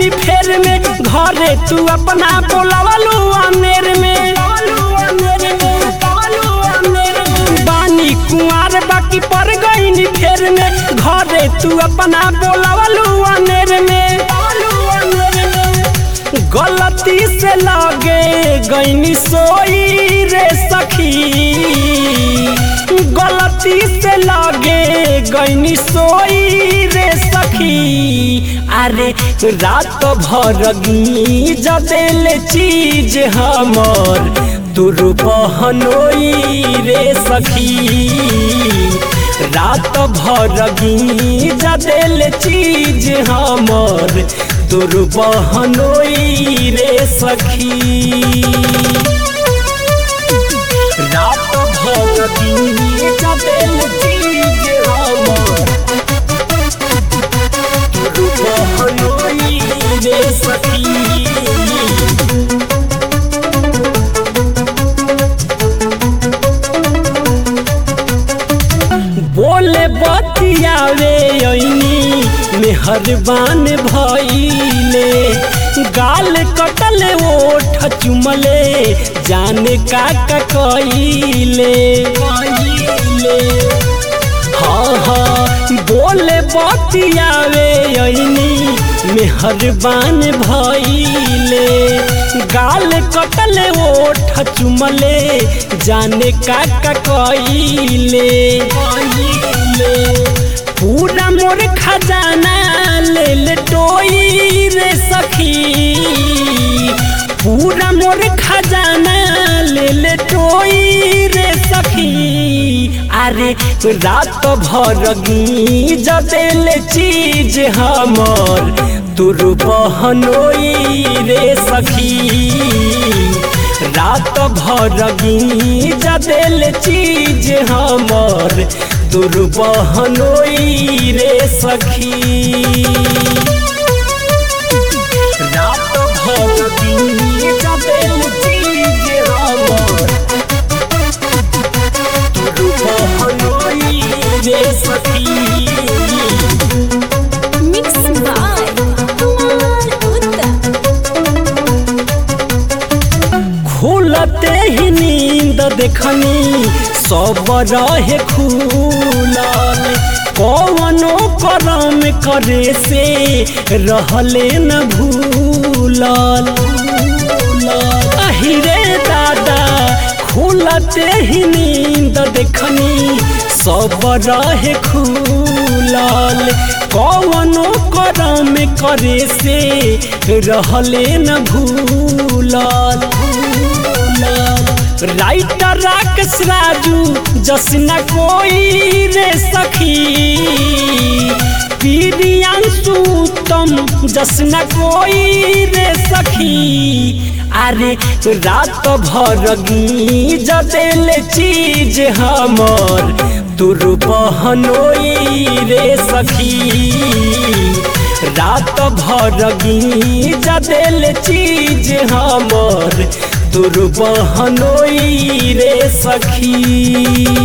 गईनी फेर में घरे तू अपना बोलावलू अनेर में बानी कुआर बाकी पर गईनी फेर में घरे तू अपना बोलावलू अनेर में गलती से लगे गईनी सोई रे सखी गलती से लगे गईनी सोई रे सखी अरे रात भर गी जदेल चीज हमर तुर बहनोई रे सखी रात भर गी जदेल चीज हमर तुर बहनोई रे सखी रात भर गी जदेल चीज हमर तुर बहनोई रे सखी बोले बतियावे ऐनी मेहरबान भइले गाल कटल ओठ चुमले जाने का का कइले हाँ हाँ बोले बतियावे ऐनी मेहरबान भइले गाल कटल ओठ चुमले जाने का का कइले पूरा मोर खजाना ले ले टोई रे सखी पूरा मोर खजाना ले ले टोई रे सखी अरे रात भर गी जदेल चीज हमर तुर बहनोई रे सखी रात भर गी जदेल चीज हमर तुर बहनोई रे सखी रात भर गी जदेल चीज हमर तुर बहनोई रे सखी Mixed by Kumar Uttam. खुलते ही नींद देखनी सब रहे खुलल कौनो करम करे से रहले न भूलल अहिरे दादा खुलते ही नींद देखनी सब रहे खुलल कौनो करम करे से रहले न भूलल राइटर राकेश राजू जसना कोई रे सखी पीरियांशु तम जसना कोई रे सखी अरे रात भर गी जदेल चीज हमर तुर बहनोई रे सखी रात भर गी जदेल चीज हमर तुर बहनोई रे सखी